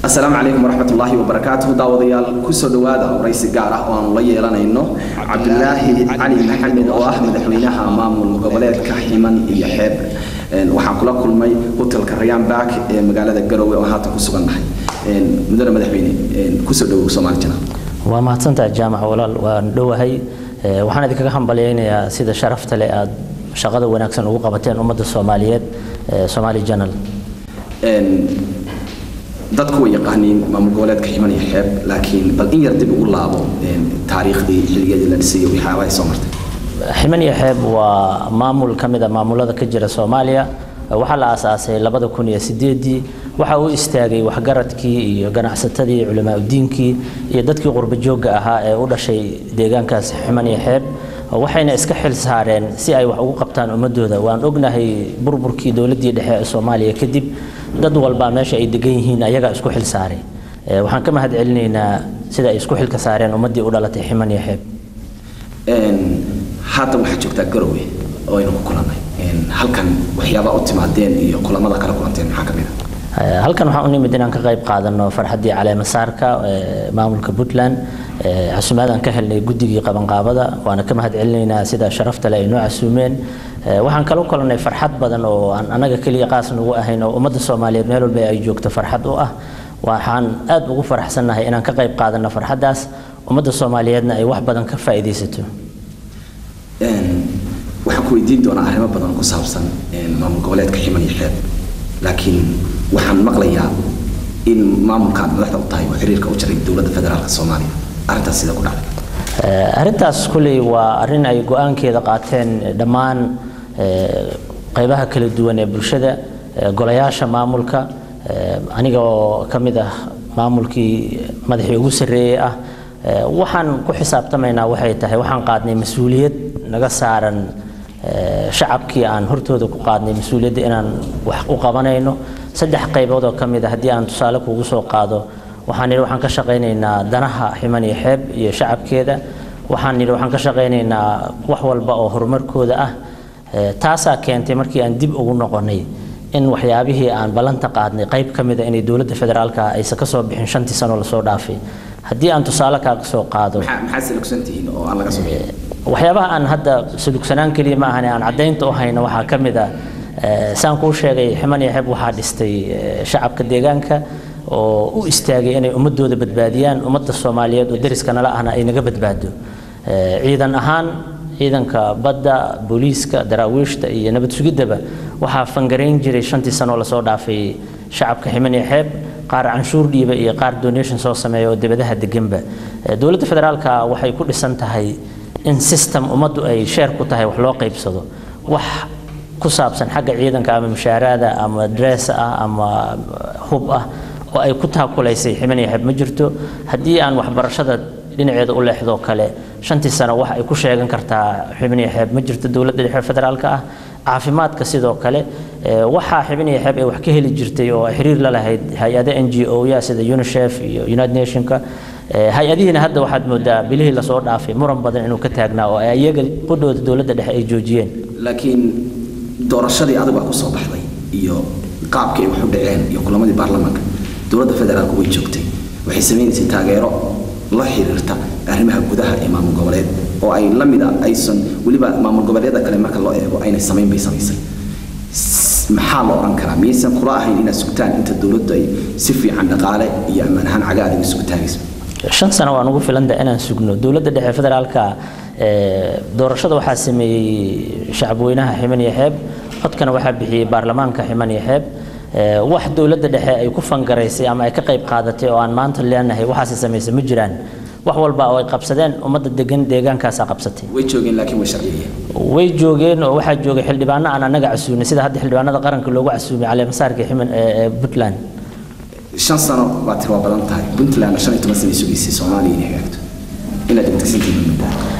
asalaamu calaykum waraxmatullaahi wabarakaatuhu daawadayaal kusoo dhowaada waraysi gaar ah oo aanu la yeelanayno cabdulaahi cali maxamed oo ah madaxweynaha maamul goboleedka ximan iyo xeeb waxaan kula kulmay hotelka rayaan baak ee magaalada garowe oo haatan ku sugannahay mudane madaxweyne kusoo dhowow soomaali jana waa mahadsantaha jaamac walaal waan dhowahay waxaan idinkaga hambalyaynayaa sida sharafta leh aad shaqada wanaagsan ugu qabateen ummadda soomaaliyeed somaali janal dadku way yaqaaniin maamul goboleedka ximan iyo xeeb laakiin bal in yar dib ugu laabo taariikhdii xilligeedii la dhisay waxyaabaha soo martay ximan iyo xeeb waa maamul ka mid a maamulada ka jira soomaaliya waxaa la aasaasay labada kun iyo sideedii waxa uu istaagay waxgaradkii iyo ganacsatadii culamaa udiinkii iyo dadkii qurba joogga ahaa ee u dhashay deegaankaas ximan iyo xeeb waxayna iska xil saareen si ay wax ugu qabtaan ummadooda waan ognahay burburkii dowladdii dhexe ee soomaaliya kadib dad walbaa meesha ay degan yihiin ayagaa isku xil saaray waxaan ka mahad celinaynaa sida ay isku xilka saareen ummaddii u dhalatay ximan iyo xeeb haatan waxaad joogtaa garowe oo aynu ku kulannay halkan waxyaabaa u timaadeen iyo kulamada kala kulanteen maxaa ka mid a halkan waxaan u nimid inaan ka qayb qaadano farxaddii caleemasaarka maamulka puntland casuumaadaan ka helnay guddigii qabanqaabada waana ka mahad celinaynaa sida sharafta leh ay noo casuumeen waxaan kala kulannay farxad badan oo aan annaga keliya qaas nagu ahayn oo ummadda soomaaliyeed meel walba ay joogto farxad u ah waxaan aad ugu faraxsannahay inaan ka qayb qaadano farxaddaas ummadda soomaaliyeedna ay wax badan ka faa'iidaysato waxaan ku weydiin doonaa arrimo badan ku saabsan maamul goboleedka ximan iyo xeeb laakiin waxaan maqlayaa in maamulkaad madaxda u tahay oo xiriirka u jiray dowladda federaalka soomaaliya arrintaas sida ku dhacday arrintaas kulley waa arrin ay go-aankeeda qaateen dhammaan qaybaha kala duwan ee bulshada golayaasha maamulka aniga oo ka mid ah maamulkii madaxii ugu sarreeyey ah waxaan ku xisaabtamaynaa waxay tahay waxaan qaadnay mas-uuliyad naga saaran shacabkii aan hortooda ku qaadnay mas-uuliyadda inaan wax u qabanayno saddex qaybood oo ka mid a haddii aan tusaale kugu soo qaado waxaan nidhi waxaan ka shaqaynaynaa danaha ximan iyo xeeb iyo shacabkeeda waxaan nidhi waxaan ka shaqaynaynaa wax walba oo horumarkooda ah taasaa keentay markii aan dib ugu noqonnay in waxyaabihii aan ballanta qaadnay qayb ka mid a inay dowladda federaalka aysan ka soo bixin shantii sano lasoo dhaafay haddii aan tusaale kaaga soo qaado maxaad salugsantihiin oo aan laga soo bixin waxyaabaha aan hadda salugsanaan keliya ma ahane aan caddaynta u hayno waxaa ka mid ah saan kuu sheegay ximan iyo xeeb waxaa dhistay shacabka deegaanka oo u istaagay inay ummadooda badbaadiyaan ummadda soomaaliyeed oo deriska nala ahna ay naga badbaado ciidan ahaan ciidanka badda booliiska daraawiishta iyo nabad sugiddaba waxaa fangarayn jiray shantii sanoo lasoo dhaafay shacabka ximan iyo xeeb qaar canshuur dhiiba iyo qaar donation soo sameeya oo dibadaha deganba dowladda federaalka waxay ku dhisan tahay in system ummaddu ay sheer ku tahay wax loo qaybsado wax ku saabsan xagga ciidanka ama mushaaraada ama dress ah ama hub ah oo ay ku taakulaysay ximan iyo xeeb ma jirto haddii aan waxbarashada dhinaceeda u leexdoo kale shantii sano wax ay ku sheegan kartaa xiban iyo xeeb ma jirto dowladda dhexe federaalka ah caafimaadka sidoo kale waxaa xiban iyo xeeb ay wax ka heli jirtay oo xiriir la lahayd hay-ada n g o ya sida unicef iyo united nationka hay-adihiina hadda waxaad moodaa bilihii lasoo dhaafay muran badan inuu ka taagnaa oo iyaga qudhooda dowladda dhexe ay joojiyeen laakiin doorashadii adigu aa kusoo baxday iyo qaabkii ay wax u dhaceen iyo kulamadii baarlamaanka dowladda federaalku way joogtay waxay samaynaysay taageero la xiriirta arrimaha gudaha ee maamul goboleed oo ay la mid a aysan weliba maamul goboleedyada kale marka loo eego aynay samayn bay samaysay maxaa la odhan karaa miyaysan kula ahayn inaad sugtaan inta dowladdu ay si fiican dhaqaale iyo ammaan ahaan caga adiga isugu taagayso shan sano waan ugu filanta inaan sugno dowladda dhexe federaalka doorashada waxaa sameeyey shacabweynaha ximan iyo xeeb codkana waxaa bixiyey baarlamaanka ximan iyo xeeb wax dowladda dhexe ay ku fangaraysay ama ay ka qayb qaadatay oo aan maanta leenahay waxaasi samaysay ma jiraan wax walba oo ay qabsadeen ummadda degan deegaankaasaa qabsatay way joogeen laakiin way sharciyeen way joogeen oo waxaa joogay xildhibaano aan annaga casuumay sida hadda xildhibaanada qaranka loogu casuumay caleemasaarka ximan ee puntland shan sano baa tir waa badan tahay puntland shan iyo toban sana sugaysay soomaaliya inay hagaagto inaad degdegsantihiin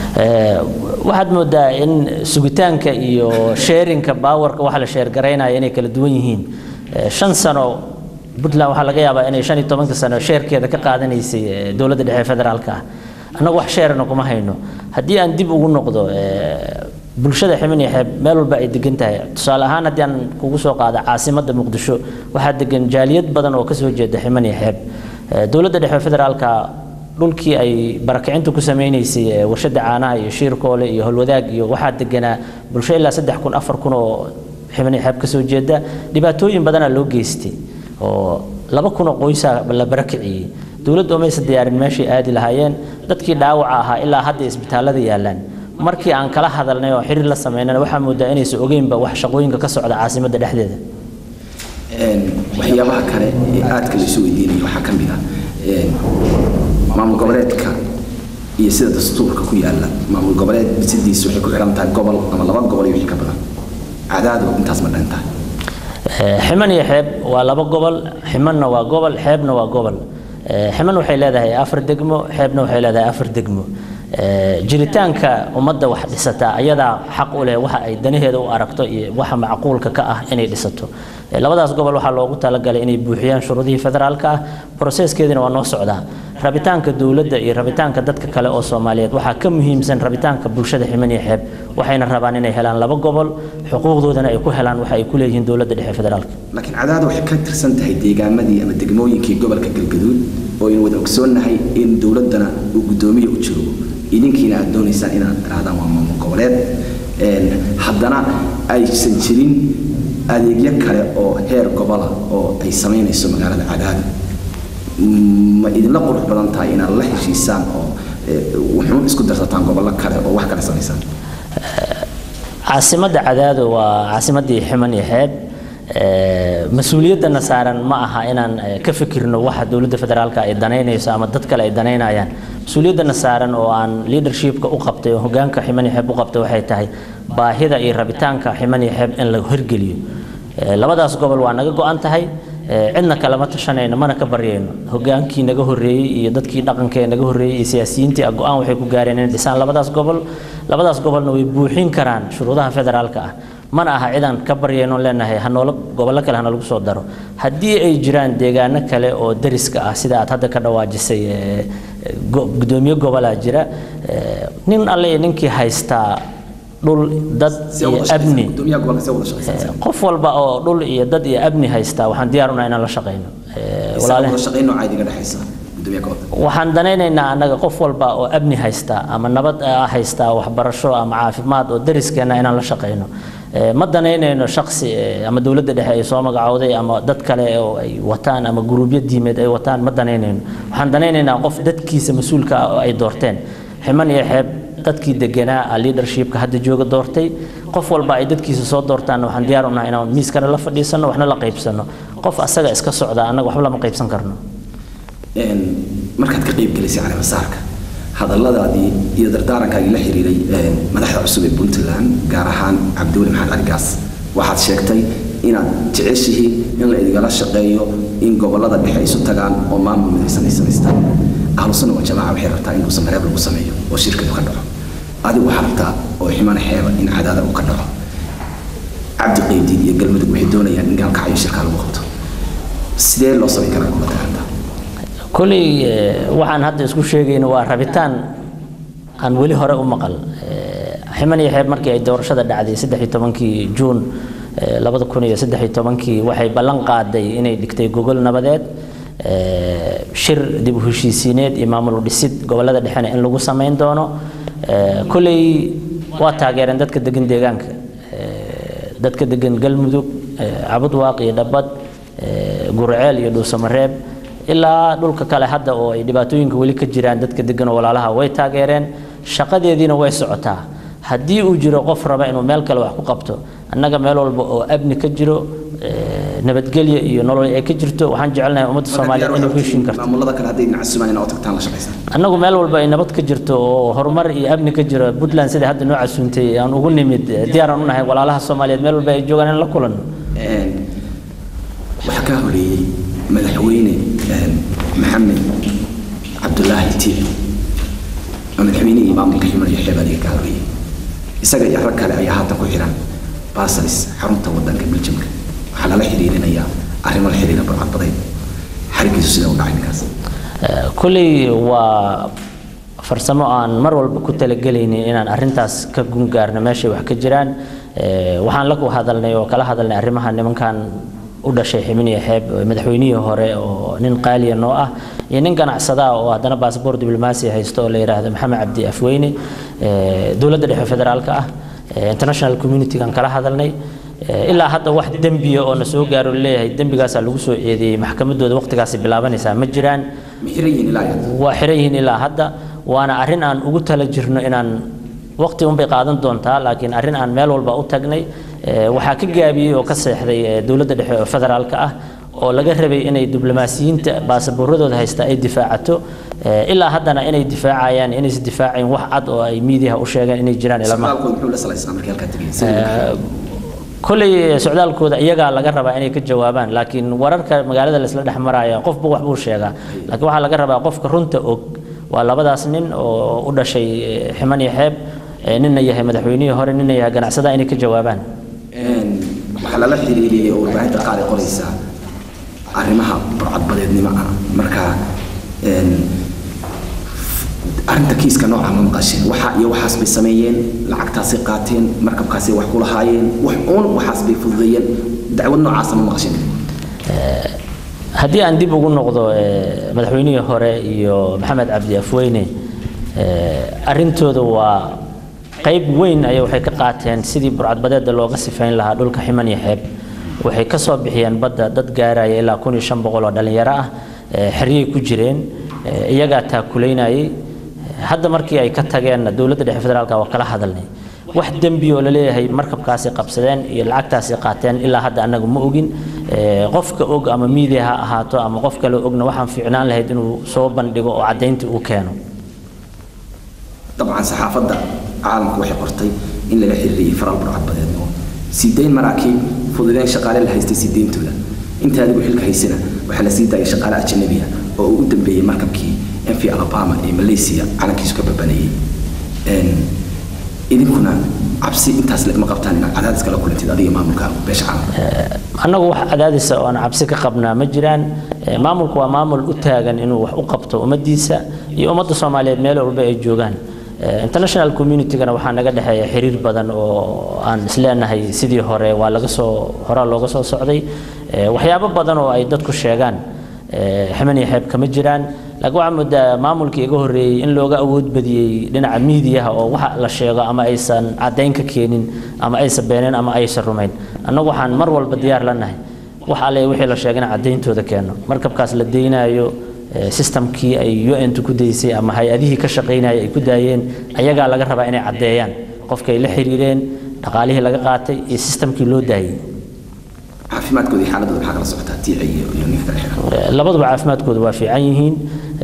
waxaad moodaa in sugitaanka iyo sheerinka baawarka waxa la sheergaraynaya inay kala duwan yihiin shan sano puntland waxaa laga yaabaa inay shan iyo tobanka sano sheerkeeda ka qaadanaysay dowladda dhexe federaalka ah annagu wax sheerana kuma hayno haddii aan dib ugu noqdo bulshada ximin iyo xeeb meel walba ay degan tahay tusaale ahaan haddii aan kugu soo qaada caasimadda muqdisho waxaa degan jaaliyad badan oo kasoo jeeda ximin iyo xeeb dowladda dhexe federaalka dhulkii ay barakicinta ku sameynaysay warshada caanaha iyo shiirkoole iyo holwadaag iyo waxaa deganaa bulsho ilaa saddex kun afar kun oo ximin iyo xeeb kasoo jeeda dhibaatooyin badanaa loo geystay oo laba kun oo qoysa la barakiciyey dowladdu umaysa diyaarin meeshay aadi lahaayeen dadkii dhaawaca ahaa ilaa hadda isbitaalada yaalaan markii aan kala hadalnay oo xiriir la sameynana waxaa moodaa inaysan ogeynba wax shaqooyinka ka socda caasimadda dhexdeeda waxyaabaha kale ee aadka la isu weydiinaya waxaa ka mid ah maamul goboleedka iyo sida dastuurka ku yaala maamul goboleed sidiisa waxay ku xiran tahay gobol ama laba gobol iyo wixii ka badan cadaadu intaas ma dhan tahay ximan iyo xeeb waa laba gobol ximanna waa gobol xeebna waa gobol ximan waxay leedahay afar degmo xeebna waxay leedahay afar degmo jiritaanka ummadda wax dhisataa ayadaa xaq u leh waxa ay danaheeda u aragto iyo waxa macquulka ka ah inay dhisato labadaas gobol waxaa loogu talagalay inay buuxiyaan shuruudihii federaalka ah broseskeedina waa noo socdaa rabitaanka dowladda iyo rabitaanka dadka kale oo soomaaliyeed waxaa ka muhiimsan rabitaanka bulshada ximan iyo xeeb waxayna rabaan inay helaan laba gobol xuquuqdoodana ay ku helaan waxa ay ku leeyihiin dowladda dhexe federaalka laakiin cadaadu waxay ka tirsan tahay deegaamadii ama degmooyinkii gobolka galgaduud oo aynu wada ogsoonnahay in dowladdana uu guddoomiye u joogo idinkiina aad doonaysaan inaad tirahdaan waa maamul goboleed haddana aysan jirin adeegyo kale oo heer gobola oo ay samaynayso magaalada cadaadu ma idinla qurux badan tahay inaad la heshiisaan oo wuxuun isku darsataan gobollo kale oo wax kale samaysaan caasimadda cadaado waa caasimaddii ximan iyo xeeb mas-uuliyaddana saaran ma aha inaan ka fikirno waxa dowladda federaalka ay danaynayso ama dad kale ay danaynayaan mas-uuliyaddana saaran oo aan leadershipka u qabtay oo hogaanka ximan iyo xeeb u qabtay waxay tahay baahida iyo rabitaanka ximan iyo xeeb in la hirgeliyo labadaas gobol waa naga go-an tahay cidna kalama tashanayno mana ka baryayno hogaankii naga horreeyey iyo dadkii dhaqankee naga horreeyey iyo siyaasiyiintii go-aan waxay ku gaareen inay dhisaan labadaas gobol labadaas gobolna way buuxin karaan shuruudaha federaalka ah mana aha cidaan ka baryayno leenahay hanoola gobollo kale hana lagu soo daro haddii ay jiraan deegaano kale oo dariska ah sida aad hadda ka dhawaajisay gudoomiye gobolaa jira nin alle iyo ninkii haystaa dhul dad iyo abni qof walba oo dhul iyo dad iyo abni haystaa waxaan diyaar unahay inaan la shaqayno waxaan danaynaynaa annaga qof walba oo abni haysta ama nabad haystaa waxbarasho ama caafimaad oo dariskeena inaan la shaqayno ma danaynayno shaksi ama dowladda dhexe ay soo magacowday ama dad kale oo ay wataan ama guruubyo diimeed ay wataan ma danaynayno waxaan danaynaynaa qof dadkiisa mas-uulka ah oo ay doorteen ximan iyo xeeb dadkii deganaa leadershipka hadda jooga doortay qof walba ay dadkiisa soo doortaanna waxaan diyaar unahay inaan miiskana la fadhiisano waxna la qaybsano qof asaga iska socda annaga waxba lama qaybsan karno markaad ka qaybgelisay caleemasaarka hadalladaadii iyo dardaarankaagii la xiriiray madaxda cusub ee puntland gaar ahaan cabdiweli maxamed cali gaas waxaad sheegtay inaad jeceshihiin in la idigala shaqeeyo in gobolada dhexe isu tagaan oo maamul midaysan ay samaystaan ahlusuna waa jamaaca waxay rabtaa in uusan mareeb lagu sameeyo oo shirkadu ka dhaco adigu waxaa rabtaa oo ximana xeeba in cadaada uu ka dhaco cabdi qaydiid iyo galmudug waxay doonayaan in gaalkacyo shirkaa lagu qabto sidee loo samayn karaa kubadda gacanta koley waxaan hadda isku sheegayno waa rabitaan aan weli hore u maqal ximan iyo xeeb markii ay doorashada dhacday saddex iyo tobankii juun labada kun iyo saddex iyo tobankii waxay ballan qaaday inay dhigtay gogol nabadeed shir dib u heshiisiineed iyo maamul dhisid gobolada dhexena in lagu samayn doono koley waa taageereen dadka degan deegaanka dadka degan galmudug cabudwaaq iyo dhabad gurceel iyo dhuusamareeb ilaa dhulka kale hadda oo ay dhibaatooyinka weli ka jiraan dadka degan oo walaalaha way taageereen shaqadeediina way socotaa haddii uu jiro qof raba inuu meel kale wax ku qabto annaga meel walba oo abni ka jiro nabadgelyo iyo nolol ay ka jirto waxaan jecelnahay ummadda soomaaliyeed inay ku heshiin karto maamulada kale hadday dhinaca sumaan inaad tagtaan la shaqaysaan annagu meel walba ay nabad ka jirto oo horumar iyo amni ka jiro puntland sida hadda noo casuuntay aan ugu nimid diyaaraan u nahay walaalaha soomaaliyeed meel walba ay joogaan in la kulanno waxaa kaa horeeyey madaxweyne maxamed cabdulaahi tiic oo madaxweynihii maamulka ximar iyo xeeb adiga kaa horeeyey isaga iyo rag kale ayaa haatan ku xiran basalis xarunta wadanka beljamka waxaa lala xiriirinayaa arrimo la xiriira barcadbadeed xarigiisu sida u dhacay ninkaas kulley waa farsamo aan mar walba ku talagelaynin inaan arintaas ka gungaarno meeshay wax ka jiraan waxaan la hadalnay oo kala hadalnay arrimaha nimankan u dhashay ximiniya xeeb madaxweynihii hore oo nin qaaliya noo ah iyo nin ganacsada oo haddana baasboor diblomaasi haysto oo la yidhaahdo maxamed cabdi afweyne dowladda dhexe federaalka ah international communitygan kala hadalnay ilaa hadda wax dembiya oo na soo gaaro leeyahay dembigaasaa lagu soo eedeeyey maxkamaddooda waqtigaasi bilaabanaysaa ma jiraan waa xiran yihiin ilaa hadda waana arrin aan ugu tala jirno inaan waqti unbay qaadan doontaa laakiin arrin aan meel walba u tagnay waxaa ka gaabiyey oo ka seexday dowladda dhexe oo federaalka ah oo laga rabay inay diblomaasiyiinta baasabuuradooda haysta ay difaacato ilaa haddana inay difaacayaan inaysa difaacayn wax cad oo ay miidiyaha u sheegeen inay jiraan koley socdaalkooda iyagaa laga rabaa inay ka jawaabaan laakiin wararka magaalada laisla dhex maraya qofba wax buu sheegaa laakiin waxaa laga rabaa qofka runta og waa labadaas nin oo u dhashay ximan iyo xeeb ninna yahay madaxweynihii hore ninna yahay ganacsada inay ka jawaabaan waxaa lala xiriiriyey oo warbaahinta qaar ay qoraysaa arrimaha burcadbadeednimo ah marka arrinta kiiska nooca ma maqasheen waxa iyo waxaas bay sameeyeen lacagtaasay qaateen markabkaasay wax ku lahaayeen wax uun waxaas bay fududeeyeen dacwad noocaasa ma maqasheen haddii aan dib ugu noqdo madaxweynihii hore iyo maxamed cabdi afweyne arrintooda waa qayb weyn ayay waxay ka qaateen sidii burcadbadeeda looga sifayn lahaa dhulka ximan iyo xeeb waxay ka soo bixiyeen badda dad gaaraya ilaa kun iyo shan boqol oo dhallinyaro ah xeryay ku jireen iyagaa taakulaynayay hadda markii ay ka tageenna dowladda dhexe federaalka waa kala hadalnay wax dembi oo laleeyahay markabkaasi qabsadeen iyo lacagtaasi qaateen ilaa hadda annagu ma ogin qofka og ama miidiya ha ahaato ama qof kale ogna waxaan fiicnaan lahayd inuu soo bandhigo oo caddayntii uu keeno dabcan saxaafadda caalamku waxay qortay in laga xiriiriyey faral burcadbadeednimo sideyn maraakiib fududeen shaqaale la haystay sideyntooda inta adigu xilka haysana waxaa la sii daayay shaqaale ajanabiya oo uu u dambeeyey markabkii mv alabama ee malaysia calankiisu ka babanayay idinkuna cabsi intaas lagama qabtaan inaad cadaadis kala kulantid adiga maamulka beesha caalamka annagu wax cadaadisa oo aan cabsi ka qabnaa ma jiraan maamulku waa maamul u taagan inuu wax u qabto ummaddiisa iyo ummadda soomaaliyeed meel walba ay joogaan international communitygana waxaa naga dhexeeya xiriir badan oo aan isleenahay sidii hore waa laga soo horaa looga soo socday waxyaabo badan oo ay dadku sheegaan ximan iyo xeeb kama jiraan laakiin waxaa moodaa maamulkii iga horreeyey in looga awood badiyey dhinaca miidiyaha oo waxa la sheego ama aysan caddayn ka keenin ama aysan beeneen ama aysan rumayn annagu waxaan mar walba diyaar la nahay wax alle wixii la sheegay in caddayntooda keeno markabkaas la deynayo systemkii ay un ku daysay ama hay-adihii ka shaqaynaya ay ku daayeen ayagaa laga rabaa inay caddeeyaan qofkay la xiriireen dhaqaalihii laga qaatay iyo systemkii loo daayey caafimaadkooda iyo xaaladooda maxaa kala socotaa tiici iyo iyo ninka kale xiran labaduba caafimaadkooda waa fiican yihiin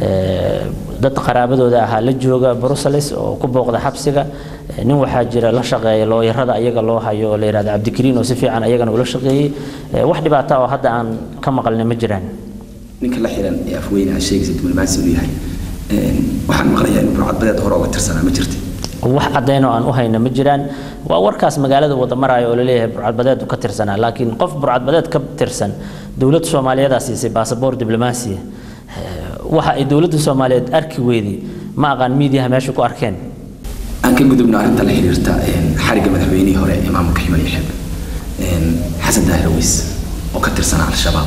dad qaraabadooda ahaa la jooga brussels oo ku booqda xabsiga nin waxaa jira la shaqeeya looyarada ayaga loo hayo oo la yidhahda cabdikariin oo si fiican ayagana ula shaqeeyey wax dhibaata oo hadda aan ka maqalnay ma jiraan ninka la xiran ee afweyne aad sheegaysa diblomaasi inuu yahay waxaan maqlayaa inuu burcadbadeed hore uga tirsanaa ma jirta wax caddayn oo aan u hayna ma jiraan waa warkaas magaalada wada maraayo oo laleeyahay burcadbadeed ka tirsanaa laakiin qof burcadbadeed ka tirsan dowladda soomaaliyeedaa siisay baasaboor diblomaasiya waxa ay dowladda soomaaliyeed arki weyday ma aqaan miidiyaha meesha ku arkeen aan ka gudubno arrinta la xiriirta xarigga madaxweynihii hore ee maamulka ximan iyo xeeb xasan daahir aweys oo ka tirsanaa al-shabaab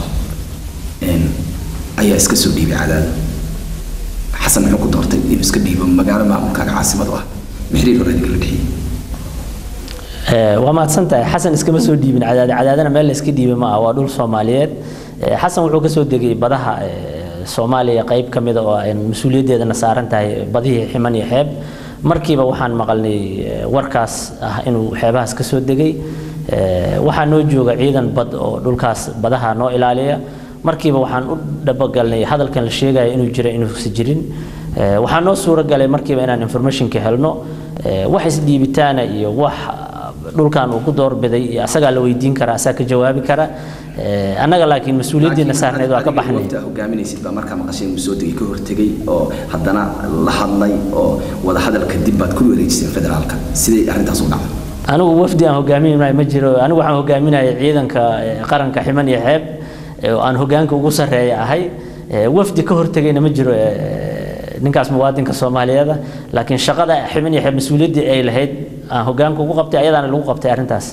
ayaa iska soo dhiibay cadaada xasan muxuu ku doortay inuu iska dhiibo magaalo maamulkaaga caasimad u ah maxriir hore idinka la dhexiyey waa mahadsan tahay xasan iskama soo dhiibin cadaada cadaadana meel la iska dhiibay ma ah waa dhul soomaaliyeed xasan wuxuu ka soo degay badaha soomaaliya qayb ka mida oo ay mas-uuliyaddeedana saaran tahay badihii ximan iyo xeeb markiiba waxaan maqalnay warkaas ah inuu xeebahaas ka soo degay waxaa noo jooga ciidan bad oo dhulkaas badaha noo ilaaliya markiiba waxaan u dhabagalnay hadalkan la sheegaya inuu jira inuusa jirin waxaa noo suuro galay markiiba inaan informationka helno wax isdhiibitaana iyo wax dhulkan uu ku doorbiday iyo asagaa la weydiin kara asagaa ka jawaabi kara annaga laakiin mas-uuliyaddiina saarneed waa ka baxnay hogaaminaysid baa markaa maqasheen uu soo degay ka hortegay oo haddana la hadlay oo wada hadal kadib baad ku wareejiseen federaalka siday arrintaas u dhacday anigu wafdi aan hogaaminayo ma jiro anigu waxaan hogaaminaya ciidanka qaranka ximan iyo xeeb oo aan hogaanka ugu sarreeya ahay wafdi ka hortegayna ma jiro ninkaas muwaadinka soomaaliyeeda laakiin shaqada xibin iyo mas-uuliyaddii ay lahayd aan hogaanka ugu qabtay ayadaana lagu qabtay arrintaas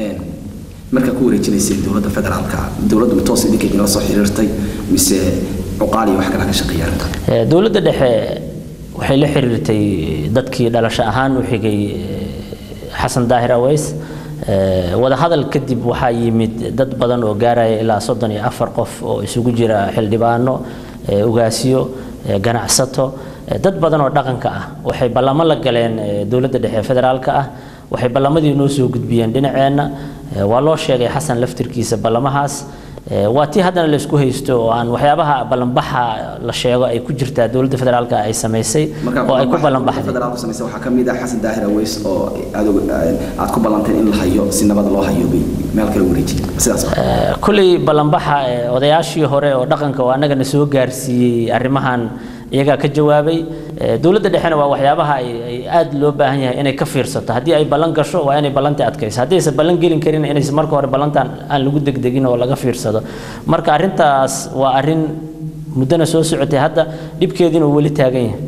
markaa ku wareejinaysay dowladda federaalka dowladdu ma toos idinka idinla soo xiriirtay mise cuqaal iyo wax kale ka shaqeeya arrinta dowladda dhexe waxay la xiriirtay dadkii dhalasho ahaan u xigay xasan daahir aweys wadahadal kadib waxaa yimid dad badan oo gaaraya ilaa soddon iyo afar qof oo isugu jira xildhibaano ugaasyo ganacsato dad badan oo dhaqanka ah waxay ballamo la galeen dowladda dhexe federaalka ah waxay ballamadii noo soo gudbiyeen dhinaceenna waa loo sheegay xasan laftirkiisa ballamahaas waa tii haddana laysku haysto oo aan waxyaabaha ballanbaxa la sheego ay ku jirtaa dowladda federaalka ay samaysay oo ay ku ballanbaxday federaalku samaysay waxaa ka mid ah xasan daahir aweys oo aad ku ballanteen in la hayo si nabad loo hayo bay meel kale wareejiyay sidaas kulley ballanbaxa odayaashii hore oo dhaqanka oo annagana soo gaarsiiyey arrimahan iyagaa ka jawaabay dowladda dhexena waa waxyaabaha ay aad loo baahan yahay inay ka fiirsato haddii ay ballan gasho waa inay ballantii adkayso haddii aysan ballan gelin karin inaysan marka hore ballantan aan lagu degdegin oo laga fiirsado marka arrintaas waa arrin muddana soo socotay hadda dhibkeediina uu weli taagan yahay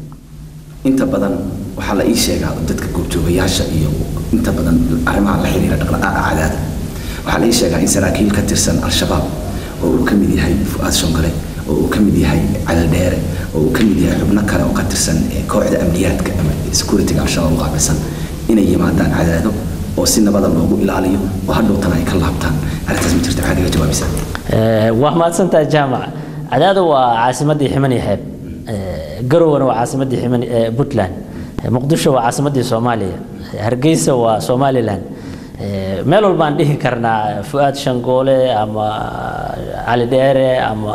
inta badan waxaa la ii sheegaa dadka goobjoogayaasha iyo inta badan arrimaha la xiriira dhaqdhaqaaqa cadaada waxaa la ii sheegaa in saraakiil ka tirsan al-shabaab oo uu ka mid yahay fu'aad shongale oo uu ka mid yahay calal dheere oo uu ka mid yahay xubno kale oo ka tirsan kooxda amniyaadka ama securityga al-shabaab u qaabilsan inay yimaadaan cadaado oo si nabada loogu ilaaliyo oo hadhowtana ay ka laabtaan arrintaas ma jirta maxaad iga jawaabaysaa waa mahadsantahay jaamac cadaado waa caasimaddii ximan iyo xeeb garowna waa caasimaddii ximan puntland muqdisho waa caasimaddii soomaaliya hargeysa waa somaliland meel walbaan dhihi karnaa fu'aad shangoole ama cali dheere ama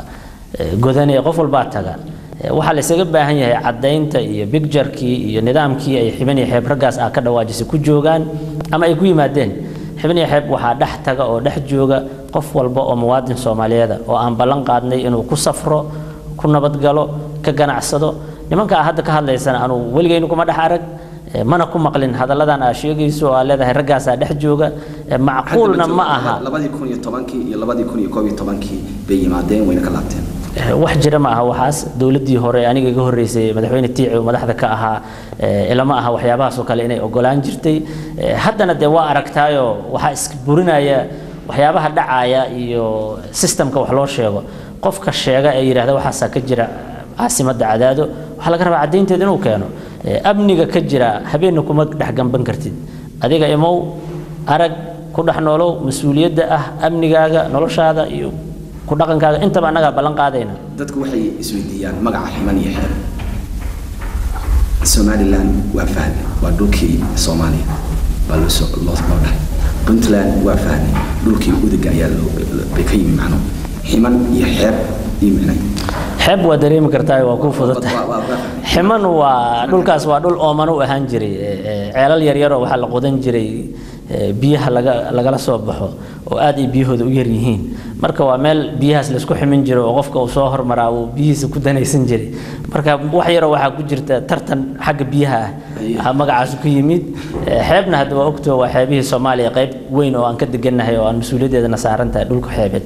godane qof walbaa taga waxaa la isaga baahan yahay caddaynta iyo bigjarkii iyo nidaamkii ay xibin iyo xeeb raggaas ah ka dhawaajisay ku joogaan ama ay ku yimaadeen xibin iyo xeeb waxaa dhex taga oo dhex jooga qof walba oo muwaadin soomaaliyeeda oo aan ballan qaadnay inuu ku safro ku nabadgalo ka ganacsado nimankaa hadda ka hadlaysana anuu weligaynu kuma dhex arag mana ku maqlin hadalladan aa sheegayso oo aa leedahay raggaasaa dhex jooga macquulna ma aha labadii kun iyo tobankii iyo labadii kun iyo koob iyo tobankii bay yimaadeen wayna ka laabteen wax jira ma aha waxaas dowladdii hore aniga iga horreysay madaxweyne tiici oo madaxda ka ahaa ilama aha waxyaabahaas oo kale inay ogolaan jirtay haddana dee waa aragtaayoo waxaa isburinaya waxyaabaha dhacaya iyo sistemka wax loo sheego qofka sheega ee yidhahda waxaasaa ka jira caasimadda cadaado waxaa laga rabaa caddaynteeda inuu keeno amniga ka jira habeenna kuma dhex gamban kartid adiga imow arag ku dhex noolow mas-uuliyadda ah amnigaaga noloshaada iyo ku dhaqankaaga intaba annagaa ballan qaadayna dadku waxay isweydiiyaan magaca ximan iyo xeeb somaliland waa fahmi waa dhulkii soomaaliya baa loo soo loo loo dhahay puntland waa fahmi dhulkii udiga ayaa loo bay ka yimi macno ximan iyo xeeb iyo micnay xeeb waa dareemi kartaa waa ku fududta ximan waa dhulkaas waa dhul ooman u ahaan jiray ceelal yaryaroo waxaa la qodan jiray biyaha laga lagala soo baxo oo aad ay biyahooda u yar yihiin marka waa meel biyahaas laysku ximin jiro oo qofka uu soo hormaraa uu biyihiisa ku danaysan jiray marka wax yaroo waxaa ku jirta tartan xagga biyaha ah magacaas ku yimid xeebna hadda waa ogtoo waa xeebihii soomaaliya qayb weyn oo aan ka degannahay oo aan mas-uuliyaddeedana saaran tahay dhulka xeebeed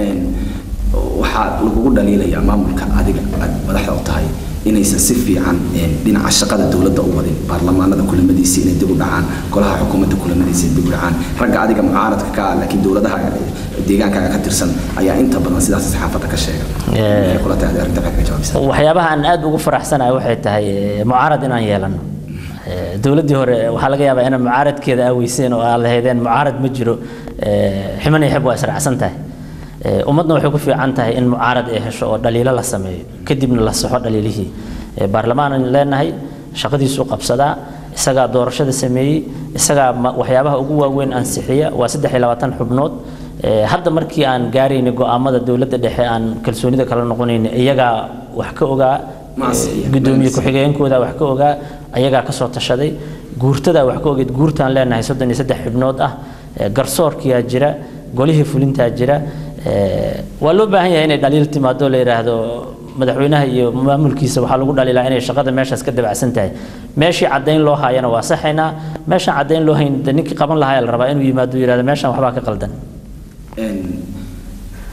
waxaa lagugu dhaliilayaa maamulka adiga aad madaxda u tahay inaysan si fiican dhinaca shaqada dowladda u wadin baarlamaanada kulamadiisa inay dib u dhacaan golaha xukuumadda kulamadiisa dib u dhacaan ragga adiga mucaaradka ka ah laakiin dowladaha deegaankaaga ka tirsan ayaa inta badan sidaas saxaafadda ka sheega kula tahay arrinta maxaad ka jawaabaysaa waxyaabaha aan aad ugu faraxsanahay waxay tahay mucaarad inaan yeelano dowladdii hore waxaa laga yaabaa inaan mucaaradkeeda aaweyseen oo aad lahaydeen mucaarad ma jiro ximan iyo xeb waa israacsan tahay ummadna waxay ku fiican tahay in mucaarad ay hesho oo dhaliilo la sameeyo kadibna la saxo dhaliilihii baarlamaan leenahay shaqadiisuu qabsadaa isagaa doorashada sameeyey isagaa waxyaabaha ugu waaweyn ansixiya waa saddex iyo labaatan xubnood hadda markii aan gaaraynay go'aamada dowladda dhexe aan kalsoonida kala noqonaynay iyagaa wax ka ogaa gudoomiye ku-xigeenkooda wax ka ogaa ayagaa kasoo tashaday guurtadaa wax ka ogeed guurtaan leenahay soddon iyo saddex xubnood ah garsoorkiyaa jira golihii fulintaa jira waa loo baahan yahay inay dhaliil timaado la yidhaahdo madaxweynaha iyo maamulkiisa waxaa lagu dhaliilaa inay shaqada meeshaas ka dabacsan tahay meeshii caddayn loo haayana waa saxaynaa meeshaan caddayn loo hayn ninkii qaban lahaa la rabaa inuu yimaado yidhahdo meeshaan waxbaa ka qaldan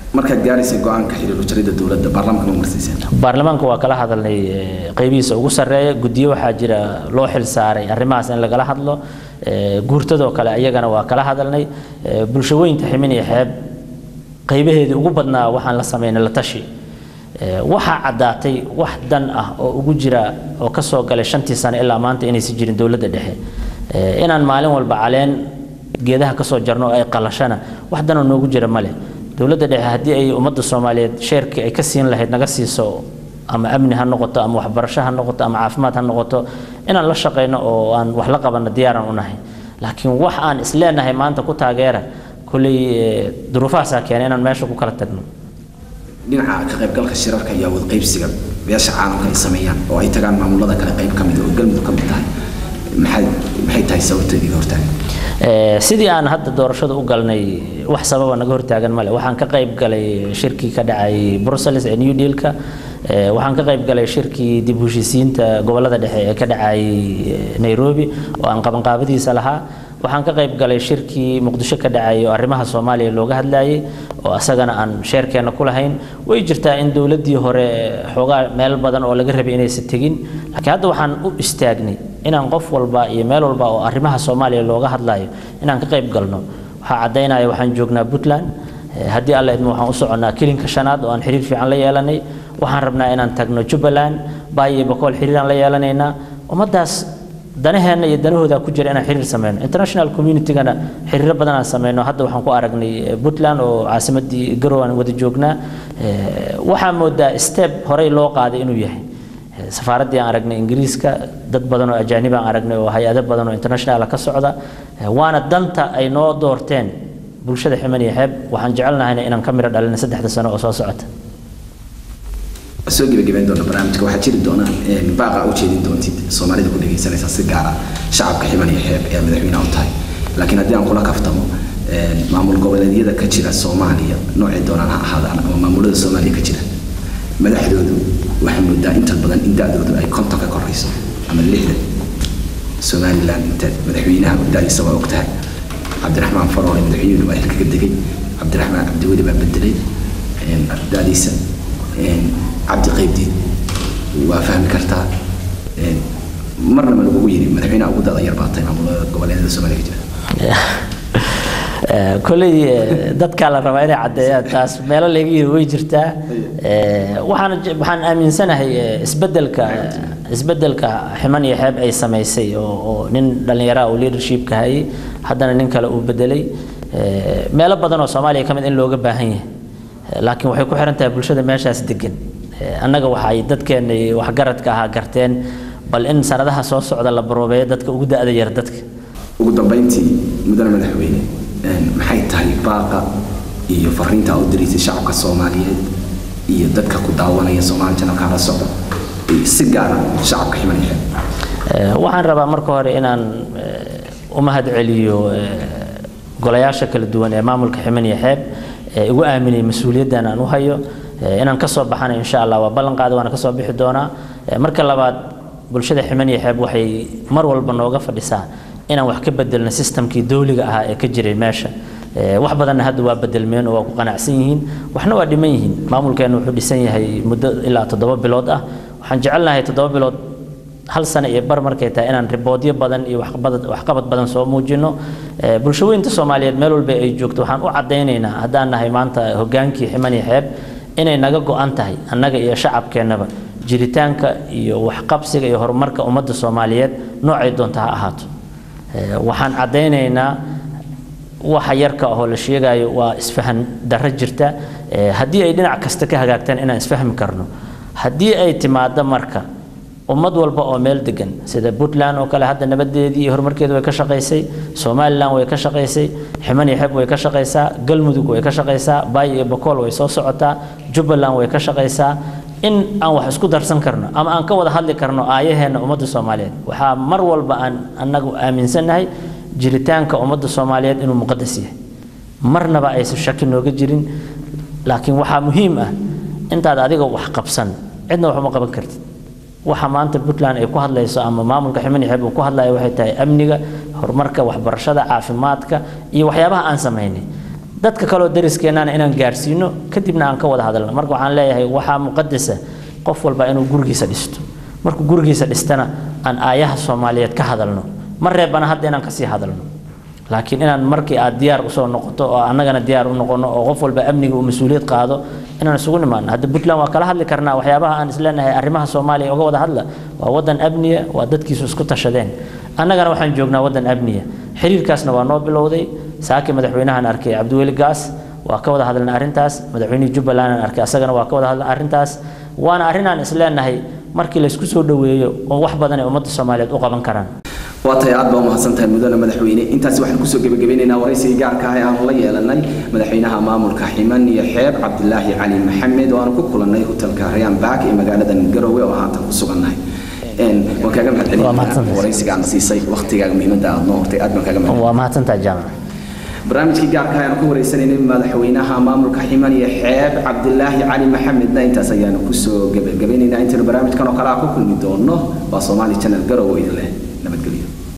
markaad gaaraysay go-aanka xiriir ujaridda dowladda baarlamaanka ma marsiiseen baarlamaanka waa kala hadalnay qaybihiisa ugu sarreeya guddiyo waxaa jira loo xil saaray arrimahaas in lagala hadlo guurtadoo kale iyagana waa kala hadalnay bulshaweynta ximin iyo xeeb qaybaheedii ugu badnaa waxaan la samaynay la tashi waxaa caddaatay wax dan ah oo ugu jira oo ka soo galay shantii sano ilaa maanta inaysan jirin dowladda dhexe inaan maalin walba caleen geedaha ka soo jarno oo ay qalashana wax danoo noogu jira male dowladda dhexe haddii ay ummadda soomaaliyeed sheerkii ay ka siin lahayd naga siiso ama amni ha noqoto ama waxbarasho ha noqoto ama caafimaad ha noqoto inaan la shaqayno oo aan wax la qabanno diyaaran u nahay laakiin wax aan isleenahay maanta ku taageera kulley duruufahaasaa keena inaan meesha ku kala tagno dhinaca ka qaybgalka shirarka iyo awood qaybsiga beesha caalamka ay sameeyaan oo ay tagaan maamulada kale qayb ka mid oo galmudug ka mid tahay maxay maxay tahay sababta idiga hortaagan sidii aan hadda doorashada u galnay wax sababa naga hortaagan male waxaan ka qayb galay shirkii ka dhacay brussels ee new dealka waxaan ka qayb galay shirkii dib u heshiisiinta gobolada dhexe ee ka dhacay nairobi oo aan qabanqaabadiisa lahaa waxaan ka qayb galay shirkii muqdisho ka dhacay oo arrimaha soomaaliya looga hadlayay oo asagana aan sheerkeena ku lahayn way jirtaa in dowladdii hore xoogaa meel badan oo laga rabay inaysan tegin laakiin hadda waxaan u istaagnay inaan qof walba iyo meel walba oo arrimaha soomaaliya looga hadlayo inaan ka qayb galno waxaa caddaynaya waxaan joognaa puntland haddii alla idmo waxaan u soconnaa kilinka shanaad oo aan xiriir fiican la yeelanay waxaan rabnaa inaan tagno jubbaland baay iyo bakool xiriiraan la yeelanaynaa ummaddaas danaheenna iyo danahooda ku jira inaan xiriir sameyno international communitygana xiriiro badan aan sameyno hadda waxaan ku aragnay puntland oo caasimadii garow aan wada joognaa waxaa moodaa step horey loo qaaday inuu yahay safaaraddii aan aragnay ingiriiska dad badan oo ajaanib aan aragnay oo hay-ado badan oo international ka socda waana danta ay noo doorteen bulshada ximan iyo xeeb waxaan jecelnahayna inaan ka miro dhalina saddexda sano oo soo socota soo gebagabeyn doona barnaamijka waxaa jiri doona baaqa u jeedin doontid soomaalida ku dhegaysanaysa si gaara shacabka ximan iyo xeeb ee madaxweynaha u tahay laakiin haddii aan kula kaftamo maamul goboleedyada ka jira soomaaliya noocay doonaan ha ahaadaan ama maamulada soomaaliya ka jira madaxdoodu waxaa moodaa inta badan in da-doodu ay konton ka korayso ama lixdan somaliland inta madaxweynaha da-diisa waa og tahay cabdiraxmaan faroole madaxweynuhu waa xilka ka degay cabdiraxmaan cabdiweli baa bedelay da-diisa cabdi qaybdiid waa fahmi kartaa marnaba lagugu yiri madaxweynaha ugu dada yar baa tahay maamulada goboleedyada soomaaliya ka jira koley dadkaa la rabaa inay caddeeyaan taas meelo laga yiri way jirtaa waxaan waxaan aaminsanahay isbeddelka isbeddelka ximan iyo xeeb ay samaysay oo oo nin dhallinyaraha uu leadershipka hayay haddana nin kale uu bedelay meelo badan oo soomaaliya ka mid in looga baahan yahay laakiin waxay ku xiran tahay bulshada meeshaas degan annaga waxay dadkeena waxgaradka ahaa garteen bal in sanadaha soo socda la baroobeeyo dadka ugu da-da yar dadka ugu dambeyntii mudane madaxweyne maxay tahay baaqa iyo fariinta u diraysay shacabka soomaaliyeed iyo dadka ku daawanaya soomaali janalka la socda si gaara shacabka ximan iyo xeeb waxaan rabaa marka hore inaan u mahad celiyo golayaasha kala duwan ee maamulka ximan iyo xeeb igu aaminay mas-uuliyaddan aan u hayo inaan kasoo baxana insha allah waa ballan qaada waana kasoo bixi doonaa marka labaad bulshada ximan iyo xeeb waxay mar walba nooga fadhisaa inaan wax ka bedelno sistamkii dowliga ahaa ee ka jiray meesha wax badanna hadda waa bedelmeen oo waa ku qanacsan yihiin waxna waa dhiman yihiin maamulkeena wuxuu dhisan yahay muddo ilaa toddoba bilood ah waxaan jecelnahay toddoba bilood hal sano iyo bar markay tahay inaan riboodyo badan iyo waxqabad badan soo muujino bulshaweynta soomaaliyeed meel walba ay joogto waxaan u caddaynaynaa haddaan nahay maanta hogaankii ximan iyo xeeb inay naga go-an tahay annaga iyo shacabkeennaba jiritaanka iyo waxqabsiga iyo horumarka ummadda soomaaliyeed noocay doonta ha ahaato waxaan caddaynaynaa waxa yarka ahoo la sheegayo waa isfahan darro jirta haddii ay dhinac kasta ka hagaagtaan inaan isfahmi karno haddii ay timaado marka ummad walba oo meel degan sida puntland oo kale hadda nabadeedii iyo horumarkeedu way ka shaqaysay somaliland way ka shaqaysay ximan iyo xeb way ka shaqaysaa galmudug way ka shaqaysaa baay iyo bakool way soo socotaa jubbaland way ka shaqaysaa in aan wax isku darsan karno ama aan ka wada hadli karno aayaheenna ummadda soomaaliyeed waxaa mar walba aan annagu aaminsannahay jiritaanka ummadda soomaaliyeed inuu muqadas yahay marnaba aysan shaki nooga jirin laakiin waxaa muhiim ah intaad adiga wax qabsan cidna wax uma qaban kartid waxa maanta puntland ay ku hadlayso ama maamulka ximan xeeb uu ku hadlayo waxay tahay amniga horumarka waxbarashada caafimaadka iyo waxyaabaha aan samaynay dadka kaleo dariskeenana inaan gaarsiino kadibna aan ka wada hadalno marka waxaan leeyahay waxaa muqadasa qof walba inuu gurigiisa dhisto markuu gurigiisa dhistana aan aayaha soomaaliyeed ka hadalno ma reebana hadda inaan kasii hadalno laakiin inaan markii aad diyaar usoo noqoto oo annagana diyaar u noqono oo qof walba amniga uu mas-uuliyad qaado inaan isugu nimaano hadda puntland waa kala hadli karnaa waxyaabaha aan isleenahay arrimaha soomaaliya uga wada hadla waa wadan amniya waa dadkiisu isku tashadeen annagana waxaan joognaa wadan amniya xiriirkaasna waa noo bilowday saaki madaxweynahan arkay cabdiweli gaas waa ka wada hadalna arrintaas madaxweynihii jubbaland aan arkay asagana waa ka wada hadalna arrintaas waana arrin aan isleenahay markii laysku soo dhoweeyo oo wax badan ay ummadda soomaaliyeed u qaban karaan waa tahay aad baa umahadsan tahay mudane madaxweyne intaasi waxaan kusoo gebagabeynaynaa waraysigii gaarka ah ee aanu la yeelanay madaxweynaha maamulka ximan iyo xeeb cabdilaahi cali maxamed oo aanu ku kulannay hotelka rayaan baak ee magaaladan garowe oo haatan ku sugannahay waan kaaga mahadcelin waraysiga aad siisay waqtigaaga muhiimadda aad noo hortay aad baan kaaga mahadcelin waa mahadsantahay jaamac barnaamijkii gaarka ayaanu ku wareysanaynay madaxweynaha maamulka ximan iyo xeeb cabdilaahi cali maxamedna intaas ayaanu kusoo gebagabeynaynaa intaynu barnaamijkan oo kale ah ku kulmi doono waa soomaali channel garowe idin leh nabadgelyo